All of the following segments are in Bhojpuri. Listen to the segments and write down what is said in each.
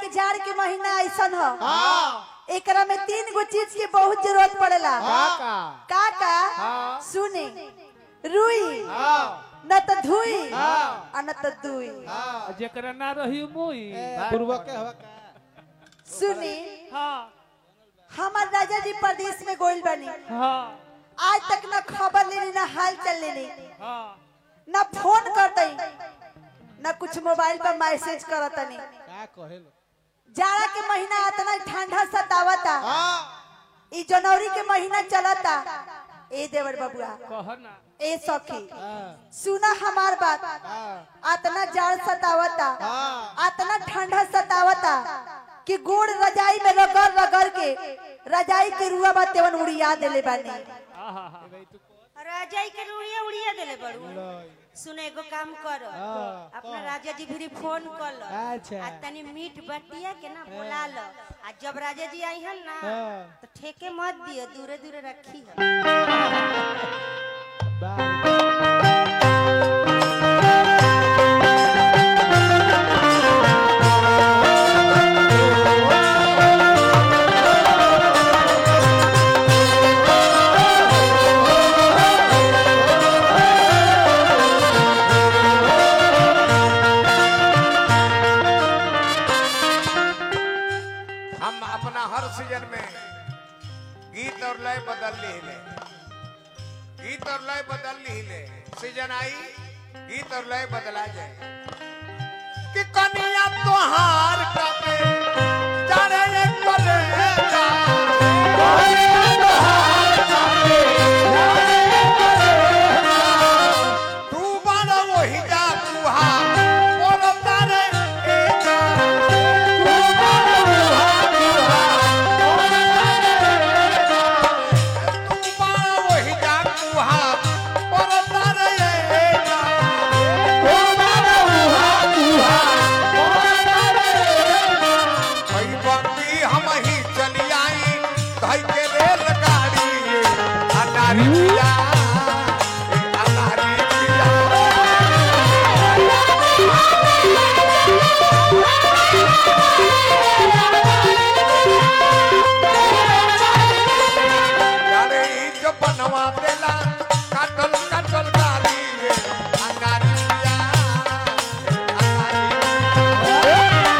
कि जाड़ के महीना ऐसन ह हाँ एकरा में तीन गो चीज की बहुत जरूरत पड़ेला काका का का हाँ। सुने रुई हाँ न त धुई हाँ। आ न त दुई हाँ जेकरा ना रही मुई पूर्वक के हवा का सुनी हाँ हमार राजा जी प्रदेश में गोइल बनी हाँ आज तक न खबर लेनी न हाल चल लेनी हाँ न फोन करते न कुछ मोबाइल पर मैसेज करतनी का कहेलो जाड़ा के महीना इतना ठंडा सतावता हाँ ई जनवरी के महीना चलता ए देवर बबुआ कह ना ए सखी हाँ सुना हमार बात हाँ अतना जाड़ सतावता हाँ अतना ठंडा सतावता कि गोड़ रजाई में रगड़ रगड़ के रजाई के रुआ बा तेवन उड़िया देले बानी आहा हा भाई तू राजाई के उड़िया उड़िया देले बड़ू लई सुने एगो काम कर हाँ, अपना राजा जी भी फोन कर लो अच्छा। आ तनी मीट बटिया के ना बुला लो आ जब राजा जी आई हन ना हाँ। तो ठेके मत दियो दूरे दूरे रखी हो बाय हम अपना हर सीजन में गीत और लय बदल ली ले गीत और लय बदल ली ले सीजन आई गीत और लय बदला जाए कि कनिया तोहार कबे जाने ये करे जा कनिया तोहार कबे जाने ये करे जा। तू बड़ा वही जा कुहा बोलो तारे ए जा तू बड़ा वही जा तू बड़ा वही जा कुहा बोलो तारे ए जा तू बड़ा वही कुहा बोलो तारे ए जा भाई बंदी हम ही चली आई भाई के रेलगाड़ी अनारी पिया अनारी पिया यारे ई जो बनवा देला काटल काटल गाली रे अंगारी पिया अंगारी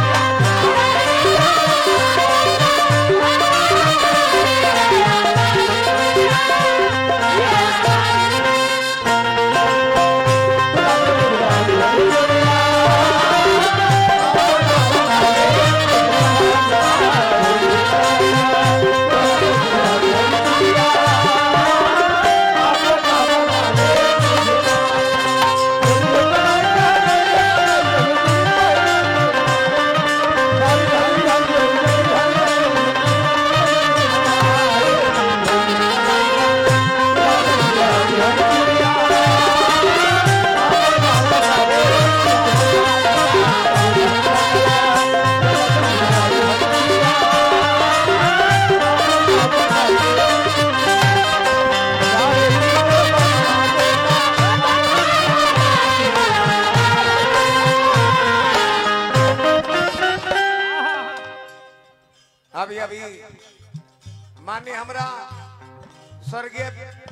अभी अभी मान्य हमरा स्वर्गीय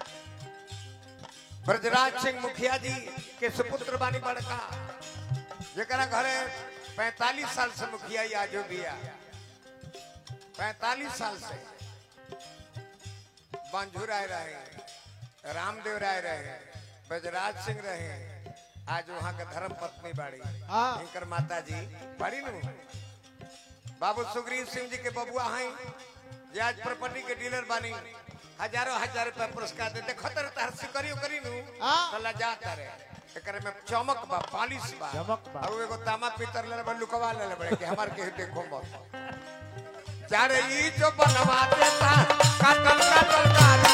ब्रजराज सिंह मुखिया जी के सुपुत्र बानी बड़का जरा घरे 45 साल से मुखिया ही आजो बिया 45 साल से बंजू राय रहे रामदेव राय रहे ब्रजराज सिंह रहे आज वहाँ के धर्म पत्नी बाड़ी हाँ। इनकर माता जी बाड़ी नु बाबू सुग्रीव सिंह जी के बबुआ हैं जे आज प्रॉपर्टी के डीलर बानी हजारों हजार रुपया पुरस्कार देते खतर तार सिकरी करी नु हाँ। तला जाता रे एकरे में चमक बा पालिश बा चमक बा। और एगो तामा पीतर ले बा लुकवा ले बड़े कि हमार के देखो मत चारे ई जो बनवा देता काटल काटल काटल